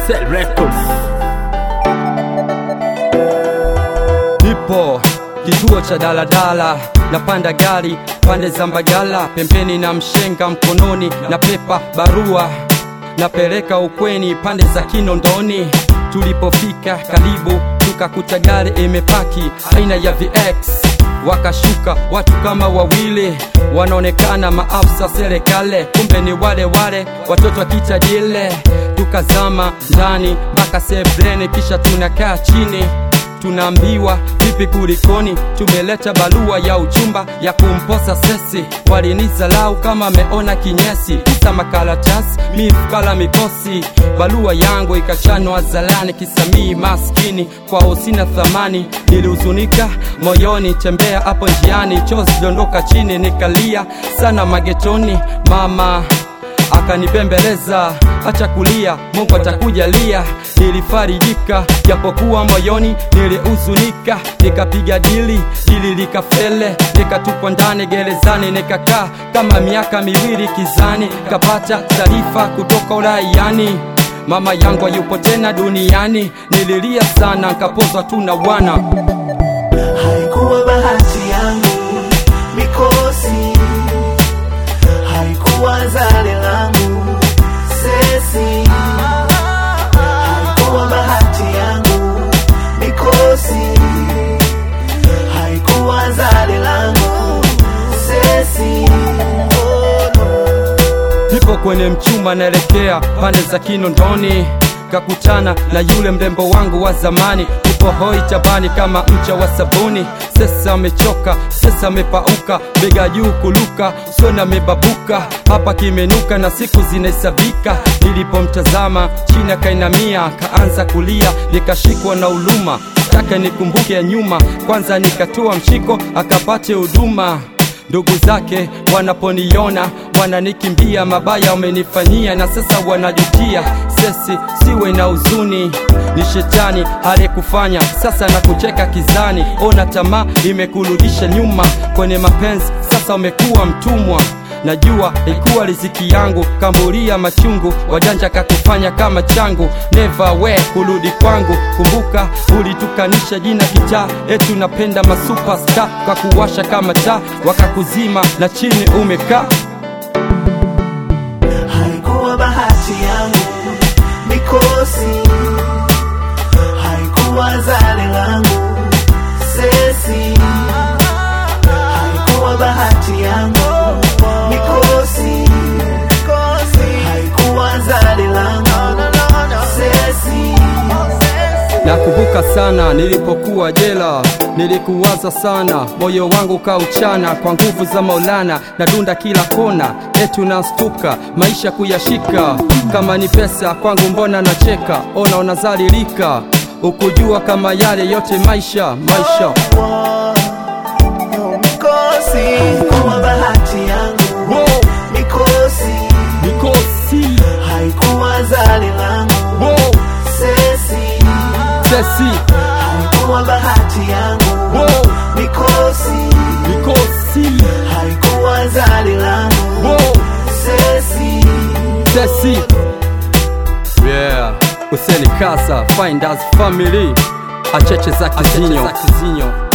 Cell Records. Nipo kituo cha daladala, napanda gari pande za Mbagala, pembeni na mshenga mkononi na pepa barua, napeleka ukweni pande za Kinondoni. Tulipofika karibu, tukakuta gari imepaki aina ya VX, wakashuka watu kama wawili, wanaonekana maafisa serikali, kumbe ni wale wale watoto wa kitajile. Tukazama ndani mpaka sebleni, kisha tunakaa chini tunaambiwa vipi kulikoni, tumeleta barua ya uchumba ya kumposa sesi. Walinizalau kama meona kinyesi, kisa makaratasi mifukala mikosi. Barua yangu ikachanwa zalani, kisamii maskini kwao sina thamani. Nilihuzunika moyoni, tembea hapo njiani, chozi dondoka chini, nikalia sana magetoni. Mama akanipembeleza acha kulia, Mungu atakujalia. Nilifarijika japokuwa moyoni nilihuzunika, nikapiga dili, dili likafele, nikatupwa ndani gerezani, nikakaa kama miaka miwili kizani, kapata taarifa kutoka uraiani mama yangu hayupo tena duniani. Nililia sana, nkapozwa tu na wana Haikuwa bahati yangu mikosi, haikuwa zale langu sesi, haikuwa bahati yangu mikosi, haikuwa zale langu sesi. Oh, no. Nipo kwenye mchuma naelekea pande za Kinondoni, kakutana na yule mrembo wangu wa zamani. Tupo hoi tabani kama mcha wa sabuni. Sasa amechoka, sasa amepauka, bega juu kuluka, usoni amebabuka, hapa kimenuka na siku zinahesabika. Nilipomtazama chini akainamia, kaanza kulia, nikashikwa na uluma, taka nikumbuke ya nyuma, kwanza nikatoa mshiko akapate huduma ndugu zake wanaponiona wananikimbia, mabaya wamenifanyia na sasa wanajutia. Sesi siwe na huzuni, ni shetani aliyekufanya sasa na kucheka kizani. Ona tamaa imekurudisha nyuma kwenye mapenzi, sasa umekuwa mtumwa. Najua ikuwa riziki yangu, kambulia machungu, wajanja kakufanya kama changu. Never we kurudi kwangu, kumbuka ulitukanisha jina kitaa, etu napenda masuperstar, kakuwasha kama taa, wakakuzima na chini umekaa. Haikuwa bahati yangu mikosi, haikuwa zale langu sesi, haikuwa bahati yangu mikosi, haikuwa zale langu sesi. Nakumbuka sana nilipokuwa jela, nilikuwaza sana, moyo wangu kauchana kwa nguvu za Maulana, nadunda kila kona, etu nastuka maisha kuyashika, kama ni pesa kwangu mbona nacheka, ona unazalilika, ukujua kama yale yote maisha maisha Mikosi, haikuwa bahati yangu Wow, mikosi, mikosi haikuwa zale langu wow, sesi, sesi haikuwa bahati yangu wow, mikosi, mikosi haikuwa zale langu wow, sesi. sesi yeah. Useni Kasa, Finders Family, acheche za kizinyo